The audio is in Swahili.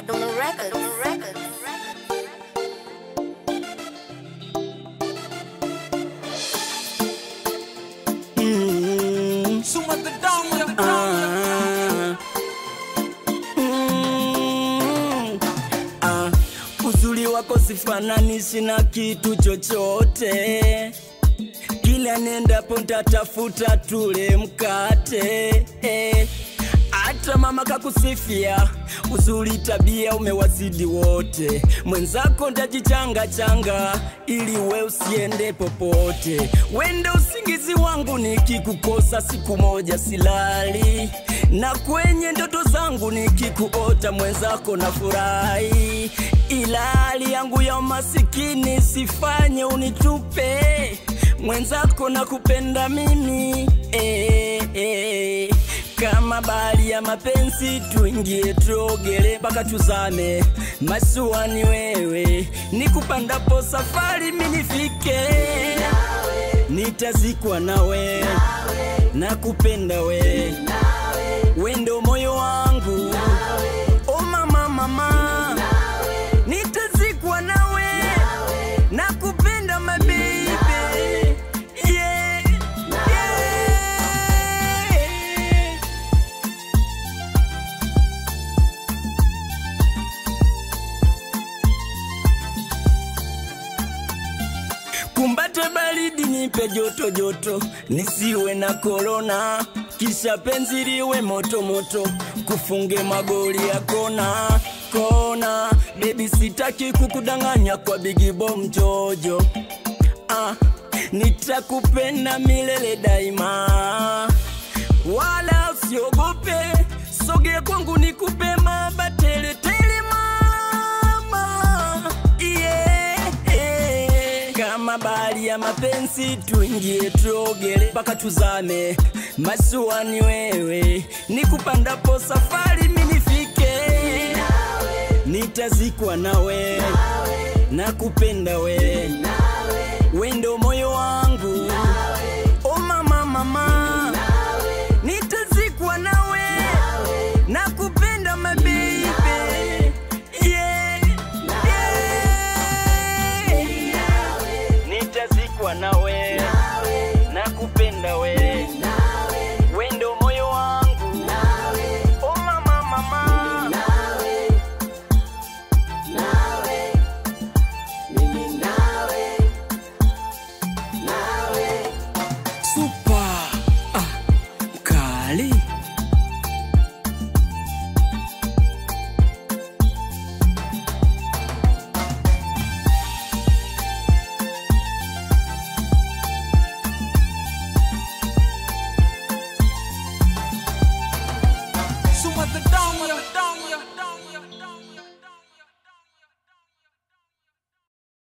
Kaduna Records. Records. Mm, Suma the down, the ah, mm, ah. Uzuri wako sifananishi na kitu chochote, kila nendapo ntatafuta tule mkate eh. Hata mama kakusifia uzuri, tabia umewazidi wote. Mwenzako ndajichanga changa ili we usiende popote. Wenda usingizi wangu nikikukosa siku moja silali, na kwenye ndoto zangu nikikuota mwenzako na furahi, ila hali yangu ya umasikini sifanye unitupe mwenzako na kupenda mimi eh, eh. Kama bahari ya mapenzi tuingie tuogele mpaka tuzame, masuani wewe nikupandapo safari minifike, nitazikwa nawe na kupenda we, wendo moyo wangu o mama mama, nitazikwa nawe na kupenda mabibi yeah, yeah. Kumbate baridi nipe joto joto, nisiwe na korona, kisha penzi liwe moto moto, kufunge magoli ya kona kona. Baby sitaki kukudanganya kwa bigi bom jojo, ah, nitakupenda milele daima, wala usiogope, sogea kwangu nikupe mabatele tele mama yeah, yeah. Kama bahari ya mapenzi tuingie tuogele mpaka tuzame, masuani wewe nikupandapo safari minifike, nitazikwa nawe na kupenda we, wendo moyo wangu o mama mama, nitazikwa nawe na kupenda mabibi yeah, yeah. Nitazikwa nawe na kupenda we, wendo moyo wangu o mama mama Super ah, kali Suma the down, the down.